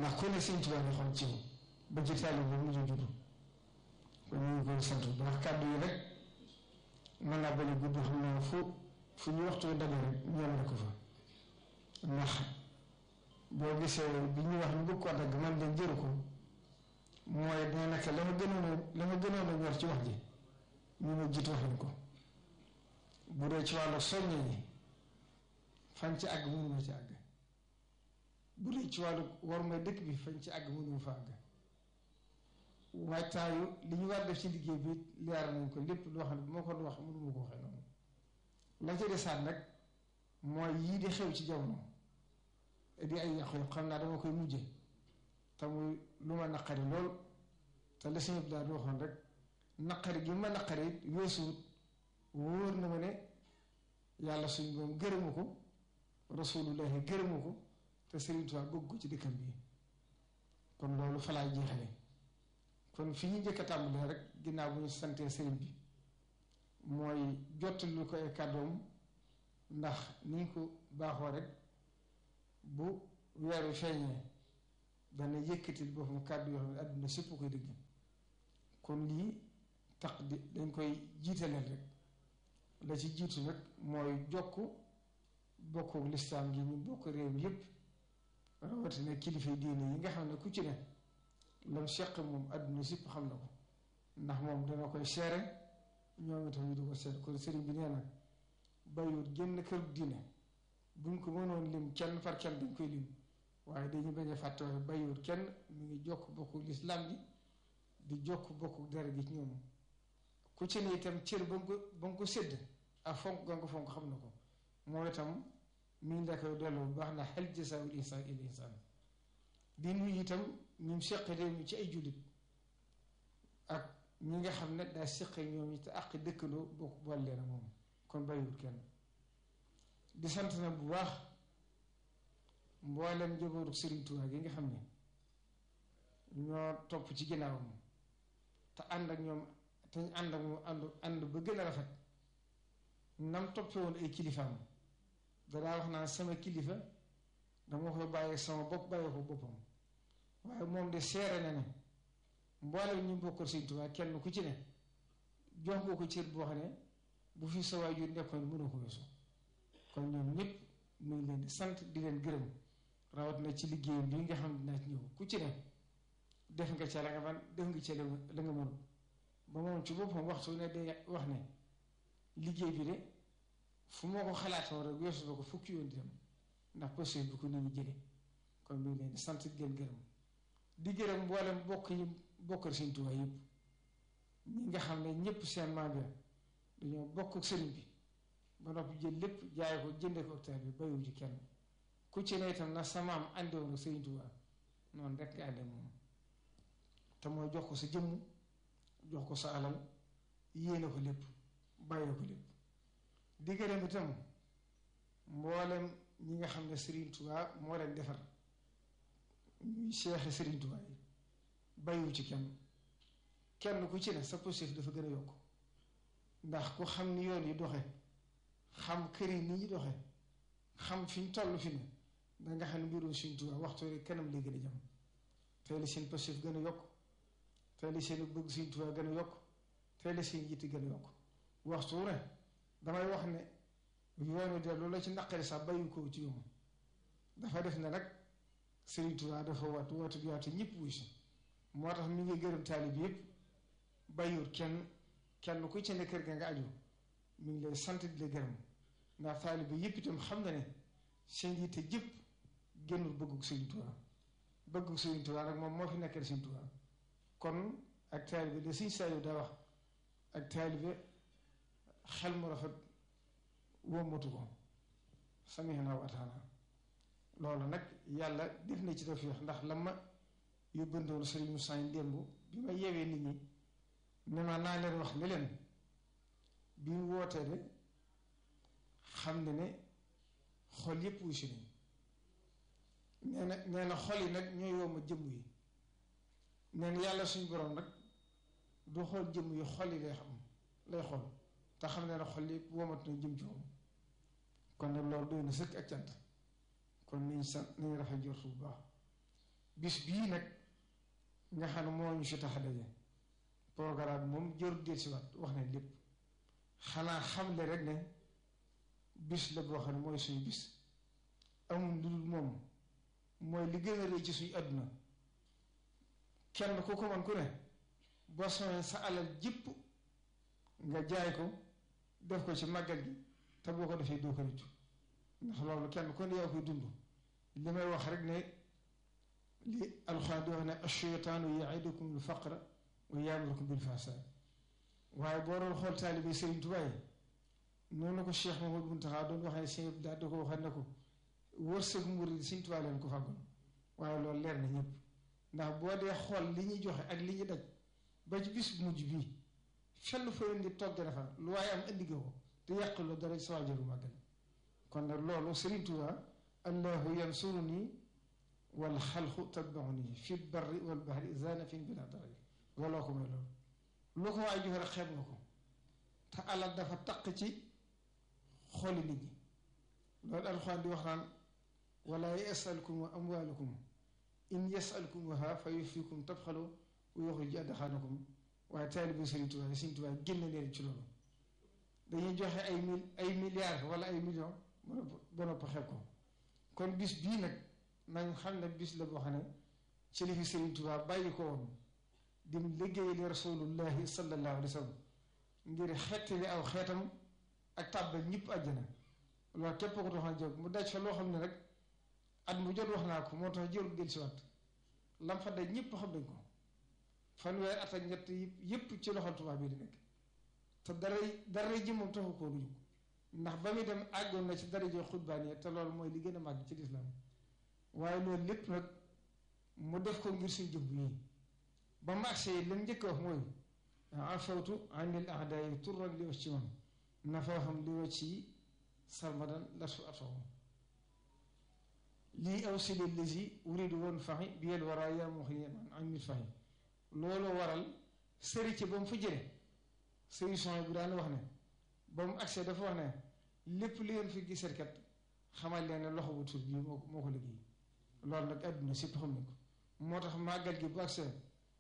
ndax ku ne sëñ Tuubaa nga xam ci yow ba ci taalibe bi mujj juddu kon ñu ngi koy sant bu baax kàddu yi rek mën naa bañ a gudd xam ne fu fu ñu waxtu daje rek ñoom la ko fa ndax boo gisee bi ñu wax ñu bëgg ko dagg man de jëru ko mooy dina nekk la ma gënoon a la ma gënoon a ñor ci wax ji ñu ma jiitu wax ko bu dee ci wàllu soññe yi fañ ci àgg mënuma ci àgg bu dee ci wàllu war may dëkk bi fañ ci àgg mënuma fa àgg waajtaayu li ñu war def ci liggéey bi leer nañ ko lépp loo xam ne bu ma ko wax mënuma ko waxee noonu la ca desaat nag mooy yii di xew ci jamono di ay yàqu yàqu xam naa dama koy mujje te muy lu ma naqari lool te la suñu daal di waxoon rek naqari gi ma naqari it weesuwut wóor na ma ne yàlla suñ moom gërëmu ko rasulullahi gërëmu ko te Sëriñ Tuubaa bëgg ko ci dëkkam bi kon loolu fa laay jeexale kon fi ñu njëkk a tàmbalee rek ginnaaw bu ñu santee sëriñ bi mooy jottali ko ay kàddoom ndax ni ñu ko baaxoo rek bu weeru feeñee dana yëkkatil boppam kàddu yoo xam ne àdduna sépp koy dëgg kon lii tax di dañ koy jiitaleel rek la ci jiitu nag mooy jokk bokku lislaam gi ñu bokk réew mi yépp rawatina kilifa diine yi nga xam ne ku ci ne lam seq moom àdduna sépp xam na ko ndax moom dana koy seere ñoom itam ñu di ko seere kon sëriñ bi nee na bàyyiwut génn kër diine buñ ko mënoon lim kenn par kenn dañ koy lim waaye dañu bañ a fàtte waaye bàyyiwut kenn mu ngi jokk bokku lislaam gi di jokk bokku dara gi ci ñoom ku ci ne itam cër ba nga ko ba nga ko sédd ak fonk ga nga ko fonk xam na ko moo itam mi ngi la koy delloo bu baax na hal jazaa'ul ihsaan illa ihsaan di nuyu itam ñu seq réew mi ci ay jullit ak ñi nga xam ne daa seq ñoom it àq dëkkandoo bokk boole leen moom kon bàyyiwut kenn di sant na bu baax mboolem njabootu Serigne Touba gi nga xam ne ñoo topp ci ginnaawam te ànd ak ñoom te ñu ànd ak moom ànd ànd ba gën a rafet nam toppee woon ay kilifaam danaa wax naa sama kilifa dama koy bàyyi sama bopp bàyyi ko boppam waaye moom de seere na ne mboolem ñu bokkal Serigne Touba kenn ku ci ne jox nga ko cër boo xam ne bu fi sa waajur nekkoon mënu ko weesu kon ñoom ñëpp mu ngi leen di sant di leen gërëm rawat na ci liggéeyam bi nga xam ne dinaa ci ñëw ku ci ne def nga ca la nga man def nga ca la nga mënul ba moom ci boppam waxtu ne day wax ne liggéey bi de fu moo ko xalaatoo rek weesu na ko fukki yoon di dem ndax posture bi ko nit ñi jëlee kon mu ngi leen di sant di leen gërëm di gërëm mboolem bokk yi bokkal Sëriñ Tuubaa yëpp ñi nga xam ne ñëpp seen maam ya dañoo bokk ak sëriñ bi ba noppi jël lépp jaay ko jënde ko octave bi bayu ci kenn ku ci ne itam na sa maam àndewoon ak Sëriñ Tuubaa noonu rek nga ànde moom te mooy jox ko sa jëmm jox ko sa alal yéene ko lépp bàyyee ko lépp di gërëm itam mboolem ñi nga xam ne Sëriñ Tuubaa moo leen defar ñuy seexe Sëriñ Tuubaa yi bayu ci kenn kenn ku ci ne sa positif dafa gën a yokk ndax ku xam ni yoon yi doxe xam kër yi ni ñu doxe xam fi ñu toll fi ne danga xam ne mbirum Sëriñ Tuubaa waxtu rek kanam lay gën a jëm tey la seen positif gën a yokk tey la seen bëgg Sëriñ Tuubaa gën a yokk tey la seen yitte gën a yokk waxtu ne damay wax ne yoonu de loolu la ci naqari sax bàyyi ko ci yoon dafa def ne nag Sëriñ Tuubaa dafa waatu waatu bi waatu ñëpp wuy si moo tax mi ngi gërëm taalib yëpp bàyyiwut kenn kenn ku ci ne kër ga nga aju mi ngi lay sant di la gërëm ndax taalib bi yëpp itam xam na ne seen yitte jëpp génnul bëggug Sëriñ Tuubaa bëggug Sëriñ Tuubaa rek moom moo fi nekkal Sëriñ Tuubaa kon ak taalibe de Sëriñ Saliou daa wax ak taalibe xel mu rafet wommatu ko samihna wa ataana loolu nag yàlla def na ci tawfiix ndax la ma yóbbandoon Sëriñ Moussa démb bi ma yeewee nit ñi ne ma naa leen wax ne leen bi mu wootee de xam ne ne xol yépp wuy si nañ nee na nee na xol yi nag ñooy woo ma jëmm yi nee na yàlla suñu borom nag du xool jëmm yi xol yi lay xam lay xool te xam ne na xol yi womat na jëm ci moom kon nag loolu doy na sëkk ak cant kon nañ sant nañ rafet jortu bu baax bis bii nag nga xam ne moo ñu fi tax a daje programme moom jërul del si waat wax ne lépp xanaa xamle rek ne bis la boo xam ne mooy suñu bis amul lu dul moom mooy li gën a rëy ci suñu àdduna kenn ku ko man ku ne boo soxee sa alal jépp nga jaay ko def ko ci màggal gi te boo ko defee doo ko rëccu ndax loolu kenn ku ne yaa koy dund li may wax rek ne li alxuraan di wax ne asheytaanu yaidukum al faqra wa yaamurukum bil fahsaa waaye boo doon xool taalibe Sëriñ Tuubaa yi noonu ko Cheikh Mamadou Muntaxa doon waxee sëñ daal di ko waxal ne ko wërsëg murid Sëriñ Tuubaa leen ko fàggoon waaye loolu leer na ñëpp ndax boo dee xool li ñuy joxe ak li ñuy daj ba ci bis bu mujj bii fenn fa leen di togg dafa lu waaye am indi ko te yàquloo dara sa waajaru màggal kon nag loolu Sëriñ Tuubaa allahu yansuruni wal xalqu tatbauni fi barri wal bahri zanafin bila darari waloo ko may loolu lu ko waay joxe rek xeeb nga ko te alal dafa taq ci xooli nit ñi loolu alxuraan di wax naan wala yasalkum amwaalakum in yasalkumuha fa yufikum tabxalu wa yuxrij adxaanakum waaye taalibu Sëriñ Tuubaa Sëriñ Tuubaa génn leen ci loolu dañuy joxe ay mil ay milliards wala ay millions ba nopp xeeb ko kon bis bii nag nañ xam ne bis la boo xam ne ci li fi Sëriñ Tuubaa bàyyi ko woon dim liggéeyali rasulullahi sallallahu alayhi wa sallam ngir xettali aw xeetam ak tàbbal ñëpp àjjana loolu képp ko taxoon jóg mu daj fa loo xam ne rek at mu jot wax naa ko moo tax jërul del si waat lam fa daj ñëpp xam nañ ko fanweer at ak ñett yëpp ci loxol tubaab bi di nekk te dara dara ji moom taxu koo duñu ndax ba muy dem àggoon na ci daraje xutbaan te loolu mooy li gën a màgg ci lislaam waaye loolu lépp nag mu def ko ngir suñ jëmm yi ba mu agsee lam njëkk wax mooy afawtu anil ahdayi turran li wax ci man nafa xam li wax ci sarmadan la su ataw lii aw sili lisi uridu woon faxi bi yel waraa yaa moo xi man am mit faxi loolu waral sëri ci ba mu fa jële solution bi daan wax ne ba mu agsee dafa wax ne lépp li ngeen fi gisee kat xamal leen ne loxo bu tur bii moo moo ko liggéey loolu nag àdduna sépp xam nañ ko moo tax màggal gi bu agsee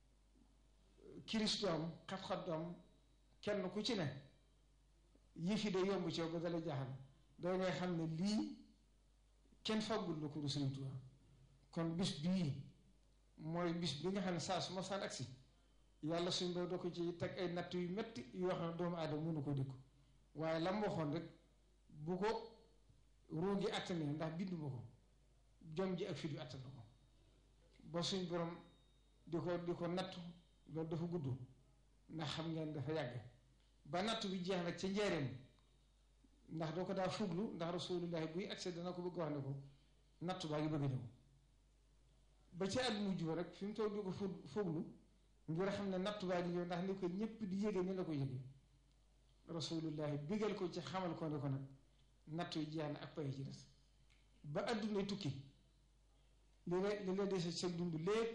kiris du am xat-xat du am kenn ku ci ne yëf yi day yomb ci yow ba dala jaaxal doo ngay xam ne lii kenn faggul la ko du Sëriñ Tuubaa kon bis bii mooy bis bi nga xam ne saa su ma saan agsi yàlla suñ boo doo ko ci teg ay natt yu metti yoo xam ne doomu aadama mënu ko dékku waaye lam waxoon rek bu ko ruugi attanee ndax binduma ko jom ji ak fit yu attan ko ba suñ borom di ko di ko nattu loolu dafa gudd ndax xam ngeen dafa yàgg ba nattu bi jeex nag ca njaareem ndax doo ko daa fuglu ndax rasulullahi buy accès dana ko bëgg wax ne ko nattu baa ngi bëgg a ñëw ba ca at mujj ba rek fi mu toog di ko fuglu ngir xam ne nattu baa ngi ñëw ndax ni ko ñëpp di yége ni la ko yége rasulullahi bigal ko ci xamal ko ne ko nag nattu yi jeex na ak pay ci des ba adduna tukki li la li la dese sa dund lépp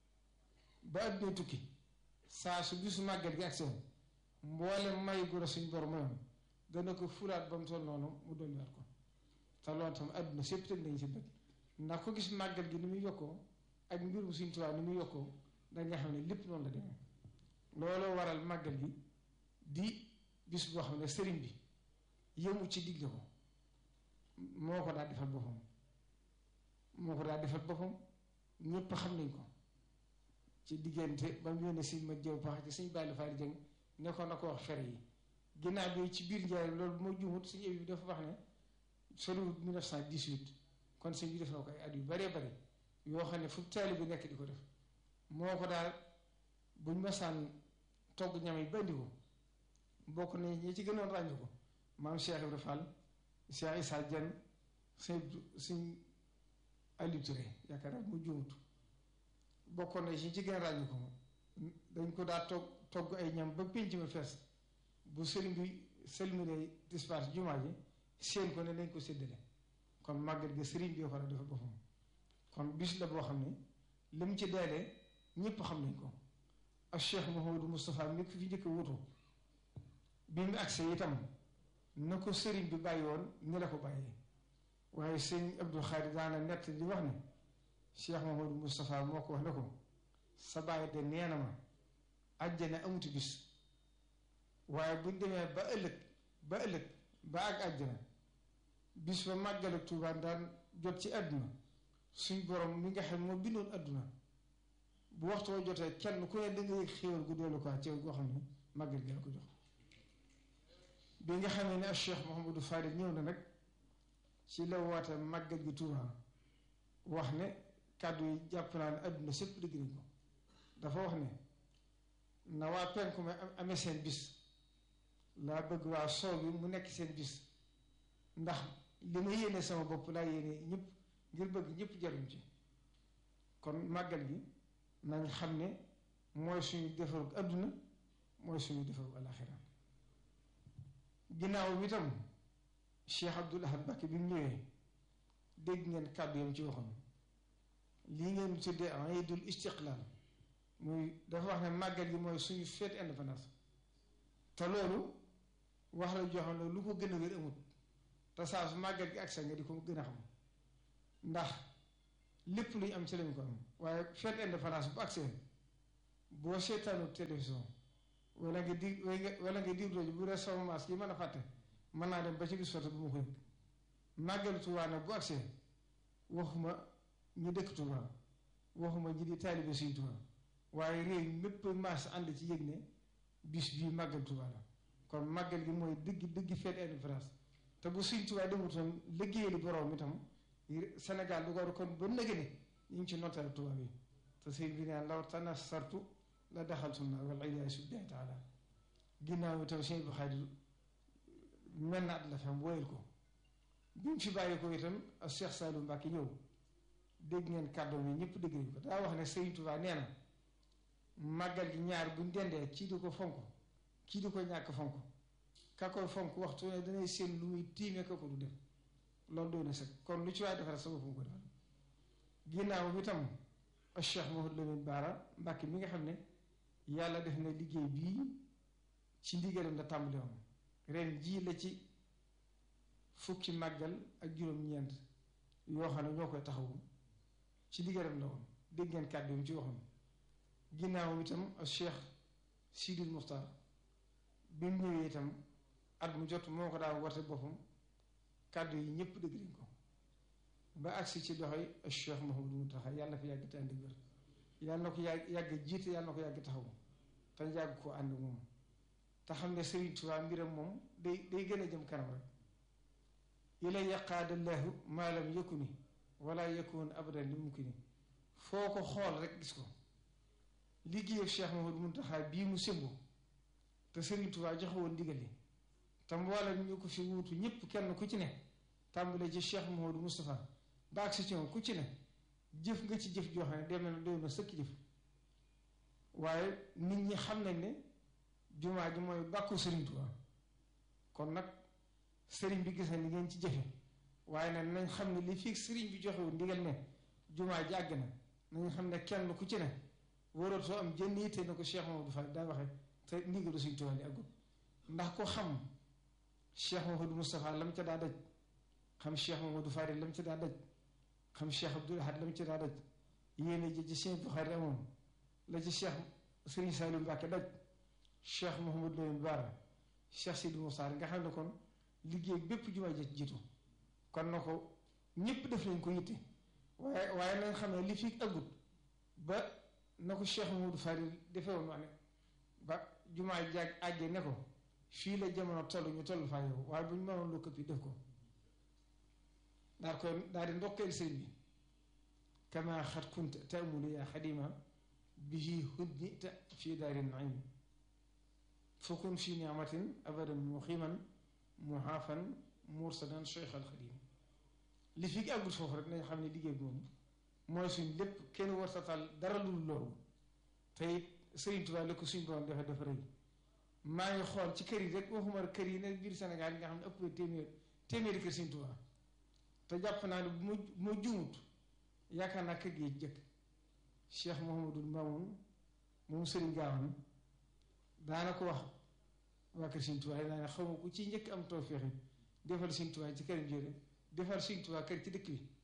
ba adduna tukki saa su bisu màggal gi ak seen mboolem may gu la suñ bor mayoon dana ko fulaat ba mu toll noonu mu dolliwaat ko te loolu tam adduna sépp teg nañ ci bët ndax ko gis màggal gi ni muy yokkoo ak mbirum suñ tubaab ni muy yokkoo da nga xam ne lépp noonu la demee looloo waral màggal gi di bis boo xam ne sëriñ bi yëmu ci digle ko moo ko daal defal boppam moo ko daal defal boppam ñépp xam nañ ko ci diggante ba mu yónnee si ma jëw pax ci suñ bàyyi faari jëng nekkoon na ko wax fere yi ginnaaw bi ci biir njaay loolu bu ma juumut suñu ébi bi dafa wax ne soriwut 1918 kon sëñ bi def na ko ay at yu baree bari yoo xam ne fu taali bi nekk di ko def moo ko daal buñ masaan togg ñam yi bandi ko bokk nañ ñi ci gënoon ràññu ko maam Cheikh Ibrahima Fall Cheikh Issa Dieng sëñ sëñ Aliou Touré yaakaar naa mu juumut bokkoon na ci ci gën a ràññu ko dañ ko daa togg togg ay ñam ba pénc ma fees bu sëriñ bi selmine dispace jumaa ji seen ko ne nañ ko séddale kon màggal gi sëriñ bi war a dafa boppam kon bis la boo xam ne li mu ci deelee ñëpp xam nañ ko ak Cheikh Mouhamadou Moustapha mi fi njëkk a wutu bi mu agsee itam na ko sëriñ bi bàyyi woon ni la ko bàyyee waaye sëñ Abdou Khadre daana nett di wax ne Cheikh Mamadou Moustapha moo ko wax ne ko sa baay de nee na ma àjjana amuti bis waaye buñ demee ba ëllëg ba ëllëg ba ak àjjana bis ba màggal ak Tuubaa daan jot ci àdduna suñ borom mi nga xam moo bindoon àdduna bu waxtu wa jotee kenn ku ne da nga yëg xéewal gu doolu ko ci goo xam ne màggal gi la ko jox bi nga xamee ne ak Cheikh Mouhamadou Fadil ñëw na nag ci la woote màggal gi Tuubaa wax ne kàddu yi jàpp naa ne àdduna sépp dëgg nañ ko dafa wax ne na waa penku ma amee seen bis laa bëgg waa soow bi mu nekk seen bis ndax li ma yéene sama bopp laa yéene ñëpp ngir bëgg ñëpp jaruñ ci kon màggal gi nañ xam ne mooy suñu defaru àdduna mooy suñu defaru alaxira ginnaaw bi tam Cheikh Abdoul Ahad Mbacké bi mu ñëwee dégg ngeen kàddu yam ci waxoon lii ngeen tuddee iidul istiqlaal muy dafa wax ne màggal gi mooy suñu fête indépendance te loolu wax la joxoon ne lu ko gën a wér amut te saa su màggal gi ak sa nga di ko gën a xam ndax lépp luy am ci lañ ko am waaye fête indépendance bu agsee boo seetaanu télévision wala nga di wala nga dig rajo bu dee sama maas yi mën a fàtte mën naa dem ba ci bis fata bu ma ko yëg màggal Tuubaa nag bu agsee waxuma ñi dëkk Tuubaa waxuma ñi di taalibe Sëñ Tuubaa waaye réew mépp maas ànd ci yëg ne bis bii màggal Tuubaa la kon màggal gi mooy dëgg dëgg fête indépendance te bu Sëñ Tuubaa demutoon liggéeyali borom itam Sénégal du ko kon ba nëgë ne ñu ngi ci notal Tuubaa bi te sëñ bi naan law tana sartu la daxaltu na wal iyaasu billahi taala ginnaaw itam sëñ bu Xaadir mel na at la fam woyal ko bi mu fi bàyyi ko itam ak Cheikh Saliou Mbacke ñëw dégg ngeen kàddoom yi ñëpp dégg nañ ko daa wax ne Sëriñ Tuubaa nee na màggal gi ñaar buñ dendee kii di ko fonk kii di ko ñàkk fonk ka koy fonk waxtu ne danay seen lu muy tiime ka ko du def loolu doy na sax kon lu ci waay defal sa boppam ko defal ginnaaw bi tam ak Cheikh Mouhamadou Lamine Bara Mbacke mi nga xam ne yàlla def na liggéey bii ci ndigalam la tàmbali woon ren jii la ci fukki màggal ak juróom-ñeent yoo xam ne ñoo koy taxawu ci ndigalam la woon dégg ngeen kàddu yi ci waxoon ginnaaw itam ak Cheikh Sidil Muxtaar bi mu ñëwee itam at mu jot moo ko daa warte boppam kàddu yi ñëpp dégg nañ ko ba agsi ci doxoy ak Cheikh Mouhamadou Mountakha yàlla na fi yàgg te ànd wér yàlla na ko yàgg yàgg jiite yàlla na ko yàgg taxawu te yàgg koo ànd moom te xam ne Sëriñ Tuubaa mbiram moom day day gën a jëm kanam rek ilay yaqaadallahu maa lam yakuni wala yakun abadan li mumkini foo ko xool rek gis ko liggéeyu Cheikh Mouhamadou Mountakha bii mu sëmbu te Sëriñ Tuubaa joxe woon ndigal li te mboolem ñu ko fi wuutu ñëpp kenn ku ci ne tàmbale ci Cheikh Mouhamadou Moustapha baag si ci moom ku ci ne jëf nga ci jëf joo xam ne demee na doy na sëkk jëf waaye nit ñi xam nañ ne jumaa ji mooy bàkku Sëriñ Tuubaa kon nag sëriñ bi gis na li ngeen ci jëfe waaye nag nañ xam ne li fii sëriñ bi joxewul ndigal ne jumaa ji àgg na nañ xam ne kenn ku ci ne waratoo am jënn yitte na ko Cheikh Mamadou Fall daa waxe te ndigalu Sëriñ Tuubaa li àggul ndax ko xam Cheikh Mamadou Moustapha lam ca daa daj xam Cheikh Mamadou Fadil lam ca daa daj xam Cheikh Abdoul Ahad lam ca daa daj yéene ji ci Cheikh Bukhari amoon la ci Cheikh Sëriñ Saliou Mbacke daj Cheikh Mouhamadou Lamine Bara Cheikh Sidi Moussa nga xam ne kon liggéey bépp jumaa ji jiitu kon na ko ñëpp def nañ ko yitte waaye waaye nañ xam ne li fi ëggut ba na ko Cheikh Mamadou Fadil defee woon wax ne ba jumaa jaag àggee ne ko fii la jamono toll ñu toll faa yow waaye bu ñu mënoon lu këpp yi def ko daal koy daal di ndokkeel sëñ bi kama xat kunta taamulu yaa xadima bihi hudnita fii daari naim fakun fi niamatin abadan muqiman muhaafan mursadan cheikh alxadim li fi àggul foofu rek nañ xam ne liggéey bi moom mooy suñ lépp kenn war tatal dara lu loolu te it Sëriñ Tuubaa la ko suñ borom dafa dafa rëy maa ngi xool ci kër yi rek waxuma kër yi ne biir Sénégal yi nga xam ne ëpp téeméer téeméeri kër Sëriñ Tuubaa te jàpp naa ne bu ma bu ma juumut yaakaar naa kër gi jëkk Cheikh Mouhamadul Mamoun moom Sëriñ Gaawan daana ko wax waa kër Sëriñ Tuubaa daa ne xaw ma ku ci njëkk am tawfeex defal Sëriñ Tuubaa ci kër Njéere defal Sëriñ Tuubaa kër ci dëkk bi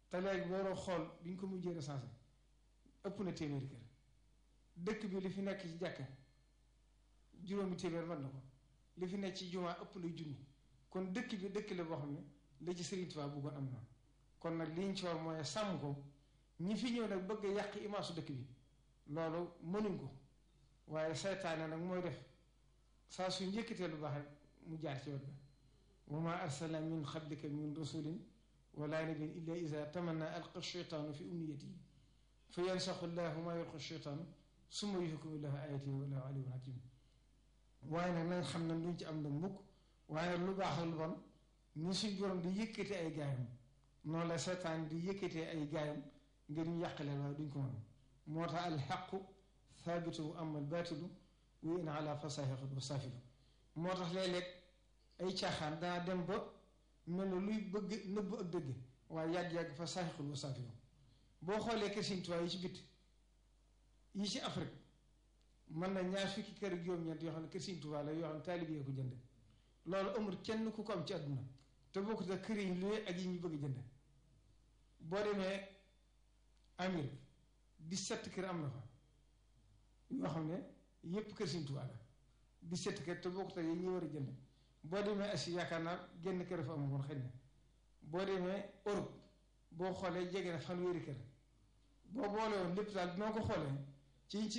te léegi booroo xool bi ñu ko mujjee recensé ëpp na téeméeri kër dëkk bi li fi nekk ci jàkka juróomi téeméer mën na ko li fi nekk ci jumaa ëpp na junni kon dëkk bi dëkk la boo xam ne la ci Sëriñ Tuubaa bëggoon am na kon nag li ñu ci war mooy sàmm ko ñi fi ñëw nag bëgg a yàq imaasu dëkk bi loolu mënuñ ko waaye saytaane nag mooy def saa su njëkkatee lu baax rek mu jaar ci wet ga wa ma arsalna min qablika min rasulin wala nabiyyin illa iza tamanna alqa sheytaanu fi umniyatihi fa yansaxu llahu ma yulqi sheytaanu summa yuhkimu llahu ayatihi wallahu alimun hakim waaye nag nañ xam ne duñ ci am nag mukk waaye lu baax lu bon ni suñ borom di yëkkate ay gaayam noonu la seetaan di yëkkatee ay gaayam ngir ñu yàqaleen waaye duñ ko mën moo tax alxaqu thaabitu wa ama albaatilu wa in ala fasahiqat wa saafilu moo tax léeg-léeg ay caaxaan danaa dem ba mel na luy bëgg nëbb ak dëgg waaye yàgg-yàgg fa saaxiqul wa saafilu boo xoolee kër Sëriñ Tuubaa yi ci bit yi ci Afrique mën na ñaar fukki kër ak juróom-ñeent yoo xam ne kër Sëriñ Tuubaa la yoo xam ne taalibe yee ko jënd loolu amul kenn ku ko am ci àdduna te boo ko te kër yi luy ak yi ñu bëgg jënd boo demee Amérique 17 kër am na fa yoo xam ne yépp kër Sëriñ Tuubaa la 17 kër te boo ko te yi ñuy war a jënd boo demee Asie yaakaar naa genn kër fa amoon xëy na boo demee Europe boo xoolee jege na fanweeri kër boo boole woon lépp daal bi ma ko xoolee ci